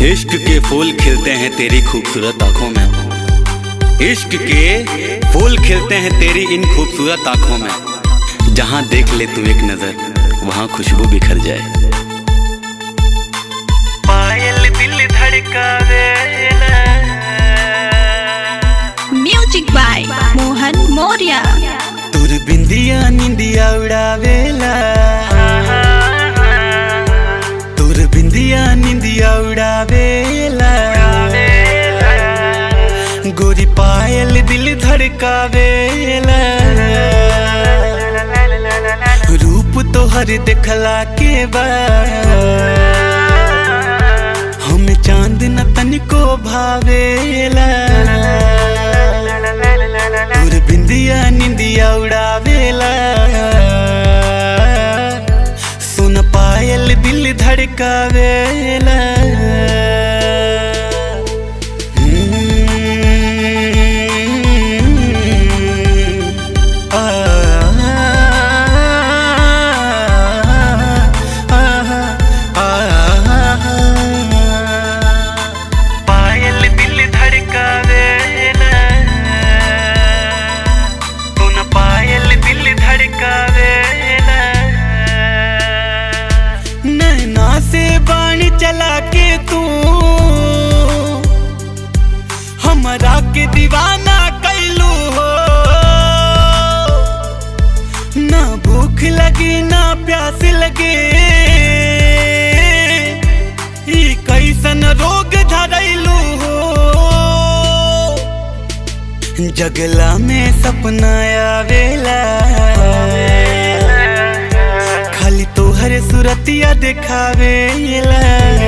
इश्क के फूल खिलते हैं तेरी खूबसूरत आंखों में इश्क के फूल खिलते हैं तेरी इन खूबसूरत आंखों में जहां देख ले तू एक नजर वहां खुशबू बिखर जाए पायल दिल धड़कावेला म्यूजिक बाय मोहन मौर्य तुर बिंदिया निंदिया उड़ावेला तुर बिंदिया निंदिया उड़ावेला गोरी पायल दिल धड़कावेला रूप तोहर देखला के बाद हम चांद न तनिको भावेला दूर बिंदिया निंदिया उड़ावेला सुन पायल दिल धड़कावेला हम्म, आ, आ, आ, आ, पायल दिल धड़कावेला सुन पायल दिल धड़कावेला नैना से बाणी चला के तू हमरा के दीवाना कैलू हो ना भूख लगी ना प्यास लगे ई कैसन रोग धरैलू हो जगला में सपना आवेला खाली तोहर सुरतिया देखावेला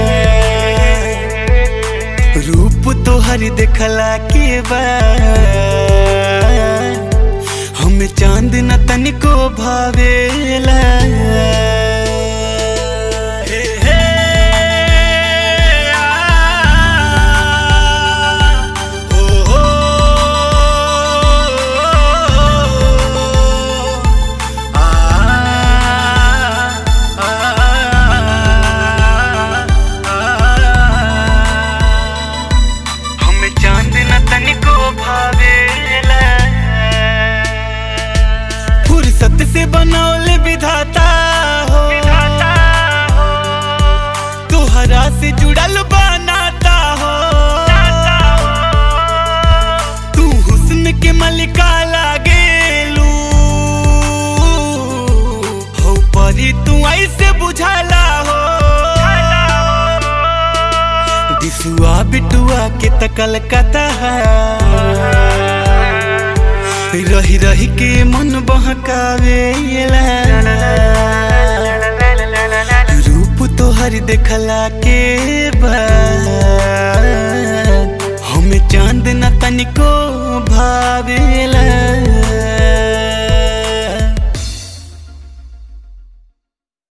रूप तोहर देखला के बाद हम चांद न तनिको भावेला हे, हे, आ, ओ, ओ, आ, आ, हम चांद न तनिको भावेला फुर्सत से बनौले विधाता हो विधाता हो तोहरा से जुड़ल बनाता हो तू हुस्न के मलिका लागेलू हो परी तू ऐसे बुझाला हो दिसुआ बिटुआ के तकल कता रही रही के मन बहकावेला रूप तोहर देखला के बाद हम चांद न तनिको भावेला